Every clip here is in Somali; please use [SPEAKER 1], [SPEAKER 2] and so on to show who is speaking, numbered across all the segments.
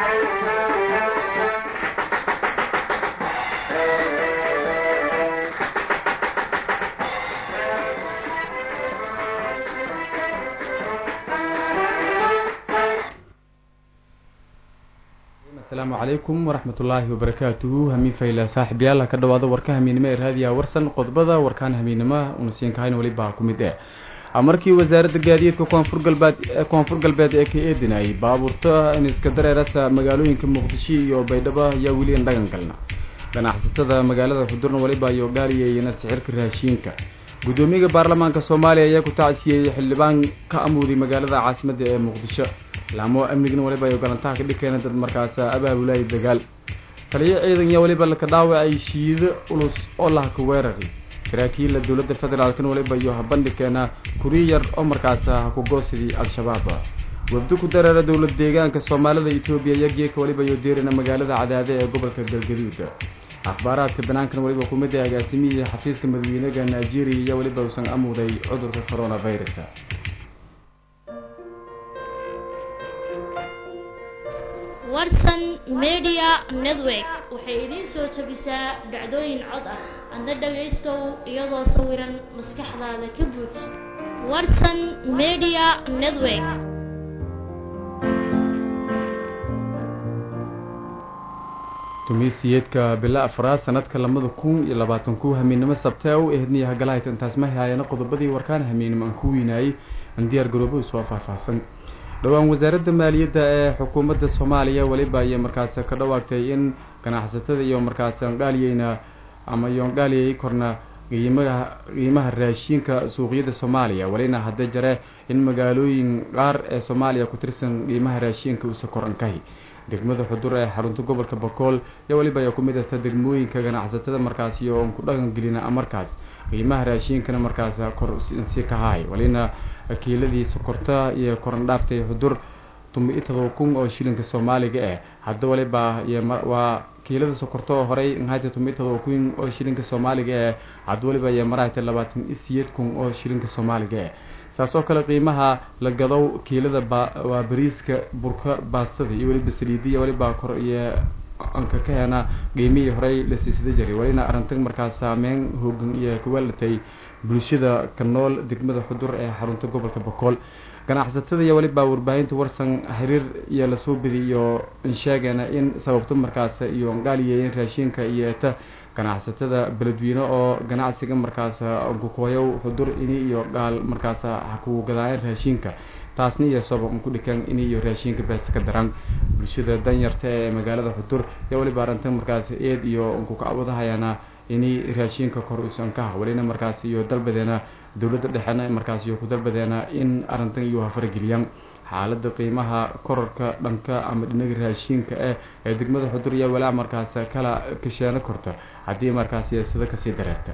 [SPEAKER 1] asalaamu calaykum waraxmat ullaahi wabarakaatuhu hamiin fayla saaxiibyaal ka dhawaada warka hamiinimo ee raadiyaha warsan qodbada warkaan hamiinimo unasiinkahayna welibaa ku mid eh markii wasaaradda gaadiidka koonfur galbeed koonfur galbeed ee ka eedinayay baabuurta in iska dareerasa magaalooyinka muqdisho iyo baydhabo ayaa weli an dhagan galna ganacsatada magaalada xudurna weliba iyo gaaliyeyna sixirka raashiinka guddoomiyaha baarlamaanka soomaaliya ayaa ku tacsiyeeyey xildhibaan ka amuuday magaalada caasimadda ee muqdisho laamo amnigna waliba ay galantaha ka dhikeena dad markaas abaabulay dagaal taliyo ciidan iyo waliba laka dhaawacay shiido ulus oo lahaka weerari saraakiilla dowladda federaalkna waliba iyo habandhikeena kuri yar oo markaas hakugoosidii al-shabaab wabdi ku dareera dowlad deegaanka soomaalida etoobiya iyo geeka waliba iyo deerina magaalada cadaade ee gobolka galgaduud akhbaaraadka banaankan waliba kumid ee agaasimihii xafiiska madaxweynaga nigeria iyo waliba uusan amuuday cudurka coronavirus
[SPEAKER 2] warsan media network waxay idiin soo jebisaa dhacdooyin cod ah adna dhagaystow iyadoo sawiran maskaxdaada ka buuj warsan media network
[SPEAKER 1] tumiisiyeedka bila afraad sanadka labada kun iyo labaatan ku hamiinnimo sabtee u ehdniya hagalaayta intaas ma haayana qodobadii warkaan hamiinnimo aan ku weynaayey aan diyaar garoobo soo faahfaahsan dhowaan wasaaradda maaliyadda ee xukuumadda soomaaliya weliba ayay markaas ka dhawaagtay in ganacsatada iyo markaas angaaliyeyna ama iyo angaaliyay korna qiimaha qiimaha raashiinka suuqyada soomaaliya welina hadda jare in magaalooyin qaar ee soomaaliya ku tirsan qiimaha raashiinka uusa kor ankahi degmada xudur ee xarunta gobolka bakool iyo weliba ayaa kumid ahta degmooyinka ganacsatada markaas iyo on ku dhaqan gelina markaas qiimaha raashiinkana markaas kor sii kahaay welina kiiladii sokorta iyo korandhaaftay xudur tumi todoba kun oo shilinka soomaaliga eh hadda waliba waa kiilada sokorta oo horey nhayta tumi todoba kun oo shilinka soomaaliga eh hadda waliba iyo marahayta labaatan iyo siyeed kun oo shilinka soomaaliga eh saas oo kale qiimaha la gadow kiilada waa bariiska burka baastada iyo weliba saliidiya waliba kor iyo anka ka hena qiimihii horey la siisada jiray welina arrintan markaas saameyn hoogan iyo kawalatay bulshada ka nool degmada xudur ee xarunta gobolka bakool ganacsatada iyo weliba warbaahinta warsan xiriir iyo lasoo bedi iyo insheegana in sababto markaas iyo ngaaliyeyen raashiinka iyo eta ganacsatada beledweyne oo ganacsiga markaas nkukooyow xudur ini iyo gaal markaas haku gadaayeen raashiinka taasna iyo sabab ku dhikan ini iyo raashiinka beesa ka daran bulshada danyarta ee magaalada xudur iyo weliba arrintan markaas eed iyo nkukacwadahayana ini raashiinka kor uusan ka welina markaas iyo dalbadeena dowladda dhexena markaas iyo ku dalbadeena in arrintan iyo hafarageliyaan xaalada qiimaha korarka dhanka ama dhinaga raashiinka eh ee degmada xudur iyo walaa markaas kala kasheeno korta haddii markaas sida kasii dareerta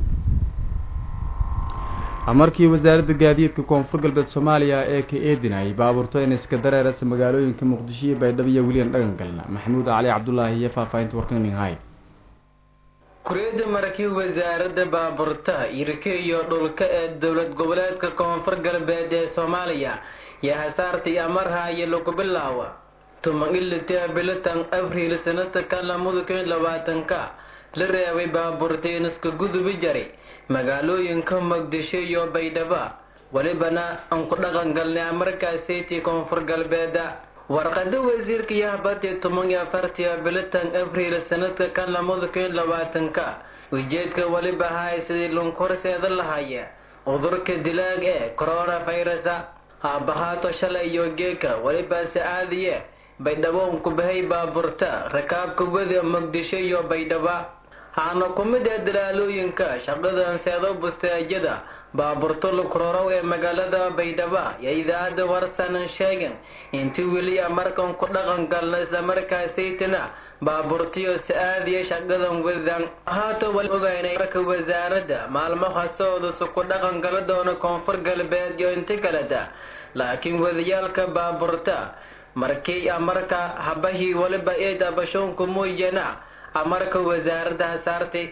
[SPEAKER 1] markii wasaaradda gaadiidka koonfur galbeed soomaaliya ee ka eedinayay baabuurto in iska dareerasa magaalooyinka muqdisho iyo baydhabo iyo weliyan dhagan galna maxamuud cali cabdulaahi iyo faahfaahinta warkaninhay
[SPEAKER 3] kuriyada markii wasaaradda baabuurtaha irka iyo dhulka ee dowlad goboleedka koonfur galbeed ee soomaaliya yaa hasaartii amarhaayo lagu bilaawa tuman ilita bilitan abriil sanadka lamada kun labaatanka la reebay baabuurteen iska gudubi jaray magaalooyinka muqdisho iyo baydhaba welibana aan ku dhaqan galnay amarkaasaytii koonfur galbeeda warqada wasiirka yahbati toban iyo afartii bilitan abriil sanadka kan lamada kun labaatanka ujeedka weliba ahay sidii lunkorseeda lahaya cudurka dilaag ee coronavirusa haabahaato shalay iyo geeka welibaase aadiye baydhabo unku bahay baaburta rakaabka wada muqdisho iyo baydhaba haana ku mid ee dalaalooyinka shaqadan seedo busteejada baaburto lukrorow ee magaalada baydhaba iyo idaacadda warsanan sheegan intii weli markan ku dhaqan galna islamarkaasaytina baaburtiyo si-aadiya shaqadan wadan haata wali ogaynay marka wasaaradda maalmo hasoodusu ku dhaqan gala doono koonfur galbeed iyo inti kaleta laakiin wadayaalka baaburta markii amarka habahii waliba ee dabashoonku mooyana amarka wasaaradda hasaartay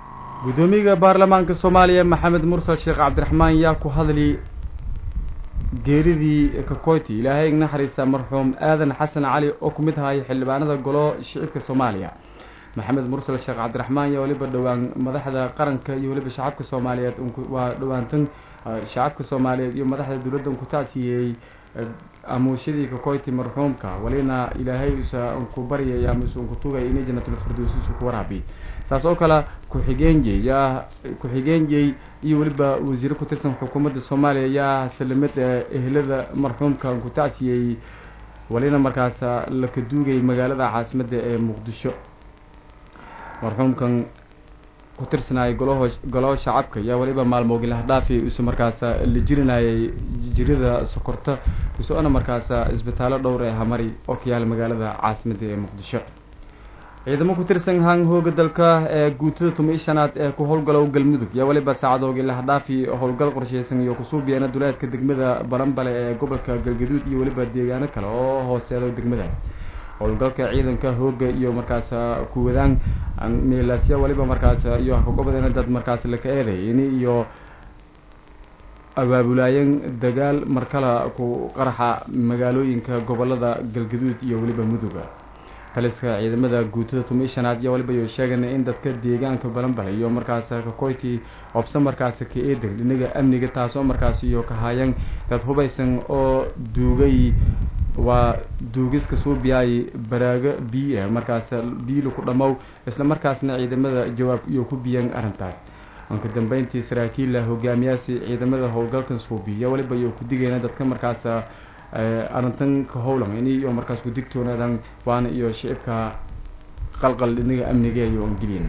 [SPEAKER 1] guddoomiyaha baarlamaanka soomaaliya maxamed mursal sheekh cabdiraxmaan yaa ku hadli geeridii kakoyti ilaahay naxariisa marxuum aadan xasan cali oo ku mid ahay xildhibaanada golo shicibka soomaaliya maxamed mursal sheekh cabdiraxmaan iyo weliba dhowaan madaxda qaranka iyo weliba shacabka soomaaliyeed waa dhowaantan shacabka soomaaliyeed iyo madaxda dowladda ku tacsiyey amuushadii kakoyti marxuumka walina ilaahay usa ku baryay ama usa ku tugay inay janatulfirdows isu ku waraabi saas oo kale ku-xigeenjey yaa ku-xigeenjey iyo weliba wasiire ku tirsan xukuumadda soomaaliya yaa salamad ehelada marxuumka ku tacsiyey walina markaas la kaduugay magaalada caasimadda ee muqdisho marxuumkan ku tirsanayay golaho golaho shacabka yaa waliba maalmoogii lahdhaafi use markaas la jirinayay jirida sokorta useona markaas isbitaallo dhowr ee hamari oo ka yaala magaalada caasimadda ee muqdisho ciidamo ku tirsan hang hooga dalka ee guutada tumi shanaad ee ku howlgalow galmudug yaa waliba saacadoogii lahdhaafi howlgal qorsheysan iyo kusuubiyeena duleedka degmada balanbale ee gobolka galgaduud iyo weliba deegaano kale oo hooseedo degmadaas howlgalka ciidanka hooga iyo markaas kuwadaan meelaasya waliba markaas iyo hakagobadeena dad markaas laka eeday ini iyo abaabulaayeen dagaal markala ku qaraxa magaalooyinka gobolada galgaduud iyo weliba muduga taliska ciidamada guutada tumi shanaad iyo waliba iyo sheegana in dadka deegaanka balanbale iyo markaas kakoyti obse markaas ka eedan dhinaga amniga taasoo markaas iyo kahaayeen dad hubaysan oo duugay waa duugiska suubiyaay baraago biyo ah markaas biilu ku dhammow isla markaasna ciidamada jawaab iyo ku biyeen arrintaas anka dambeyntii saraakiilla hogaamiyaasi ciidamada howlgalkan suubiya waliba iyo ku digayna dadka markaas arrintan ka howlan ini iyo markaas ku digtoonadan waana iyo shicibka qalqal dhinaga amniga iyo angeliina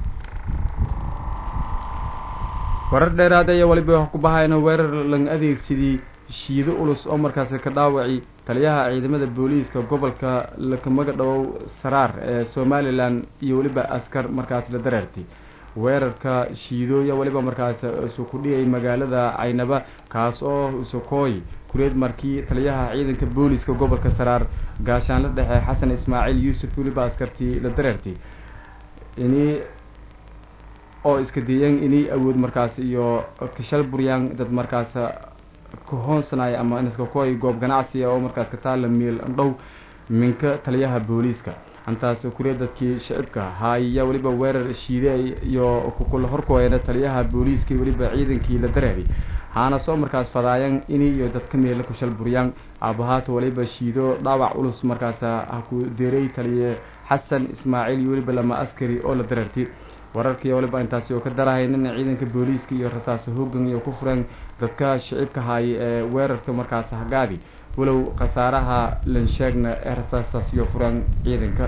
[SPEAKER 1] warar dheeraad ayaa waliba ku bahayna weerar lang adeegsadii shiido ulus oo markaas ka dhaawaci taliyaha ciidamada booliiska gobolka lakamaga dhawow saraar ee somalilan iyo weliba askar markaas la dareertay weerarka shiidooya weliba markaas isu ku dhigay magaalada caynaba kaas oo isukooy kureed markii taliyaha ciidanka booliiska gobolka saraar gaashaanla dhexe xasan ismaaciil yuusuf weliba askartii la dareertay ini oo iska dayeen inay awood markaas iyo kashal buryaan dad markaas kahoonsanaya ama niskakoy goob ganacsiga oo markaas ka taalla miil dhow minka taliyaha booliiska intaas kuriya dadkii shicibka haaya weliba weerar shiide iyo kukula horkooyana taliyaha booliiska weliba ciidankii la dareeray haana soo markaas fadaayan ini iyo dadka meela kushal buryaan aabahaata waliba shiido dhaawac culus markaas haku deeray taliye xasan ismaaciil iyo weliba lama askari oo la dareertay wararkii waliba intaasi oo ka darahayn in ciidanka booliiska iyo rasaas hoogan iyo ku fureen dadka shicibka haaya ee weerarka markaas hagaadi walow khasaaraha lansheegna ee rasaastaas iyo fureen ciidanka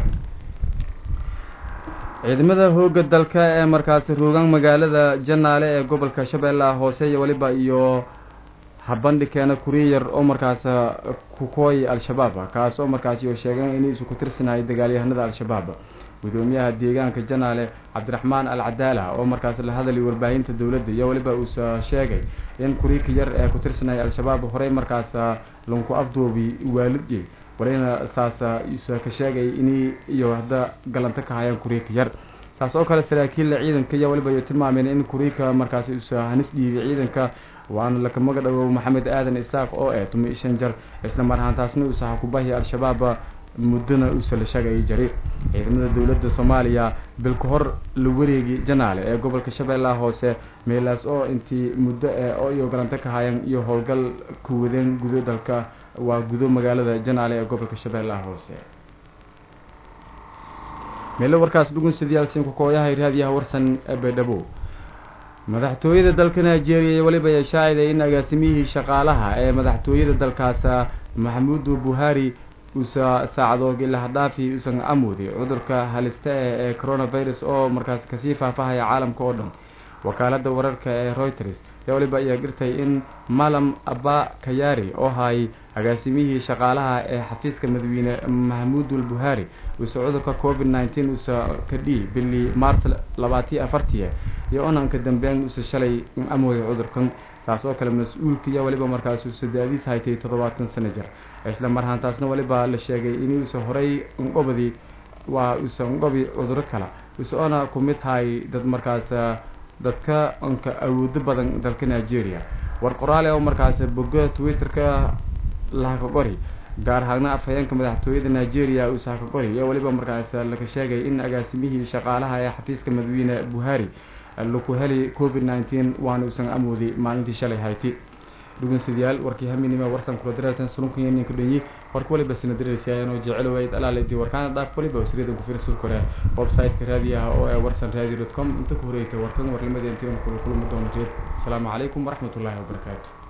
[SPEAKER 1] ciidamada hooga dalka ee markaasi roogaan magaalada janaale ee gobolka shabeellaha hoose iyo waliba iyo habandhi keena kuriya yar oo markaas kukooy al-shabaab kaas oo markaas iyo sheegeen inay isu ku tirsanahay dagaalyahanada al-shabaab gudoomiyaha deegaanka janaale cabdiraxmaan al cadaala oo markaas la hadalay warbaahinta dowladda iyo weliba uusa sheegay in kuriika yar ee ku tirsanaya al-shabaab horey markaas lanku afdoobi waalidye walina saas usa ka sheegay inay iyo hadda galanto ka hayaan kuriika yar saas oo kale saraakiilla ciidanka iyo waliba iyo tilmaameen in kuriika markaas usa hanis dhiibay ciidanka waana lakamaga dhawow maxamed aadan isaaq oo eh tumi shan jar isla mar ahaantaasna uusa hakubahi al-shabaab muddona uusa la sheegayay jari ciidamada dowladda soomaaliya bil ka hor la wareegi janaale ee gobolka shabeellaha hoose meelaas oo intii muddo ee oo iyo galanto ka hayan iyo howlgal ku wadeen gudo dalka waa gudo magaalada janaale ee gobolka shabeellaha hoose meelo warkaas dhugunsadiyaalsiin kukooyahay raadiyaha warsan baydhabo madaxtooyada dalka nigeria weliba ay shaaciday in agaasimiyihii shaqaalaha ee madaxtooyada dalkaas maxamuudu buhari uusa saacadoogii lahadhaafi uusan amooday cudurka halista eh ee coronavirus oo markaas kasii faahfaahaya caalamka oo dhan wakaalada wararka ee reuters yaa waliba ayaa girtay in malam aba kayari oo hayay agaasimihii shaqaalaha ee xafiiska madaxweyne mahmuudul buhari uusa cudurka covid nineteen uusa ka dhihi bili mars labaatiyo afartiya iyo onanka dambeyn uusa shalay amooday cudurkan taas oo kale mas-uulka iyo waliba markaas uusa da-diis haytay toddobaatan sano jir isla marhaantaasna waliba la sheegay inuusa horay unqobadi waa uusa unqobi cuduro kale uusa ona ku mid hay dad markaas dadka onka awoodo badan dalka nigeria war qoraale oo markaas boga twitter-ka lahaka qori gaar ahaana afhayeenka madaxtooyada nigeria usaaka qori iyo weliba markaas laga sheegay in agaasimihii shaqaalaha ee xafiiska madaxweyne buhari laku heli covid nineteen waana uusan amoodi maalintii shalay hayti dhugunsidayaal warkii haminima warsan kula dareertan sulunkanyaninka dhanyi warka waliba sina dareersiyaayeenoo jecelowayd alaaledi warkaana dhaaf waliba wasriyadan ku fiirsul kore website-ka raadiyaha oo ee warsan radio dot com inta ku horeytay warkan warnimadeentii kula kulmi doono reed asalaamu calaykum waraxmatullaahi wabarakaatu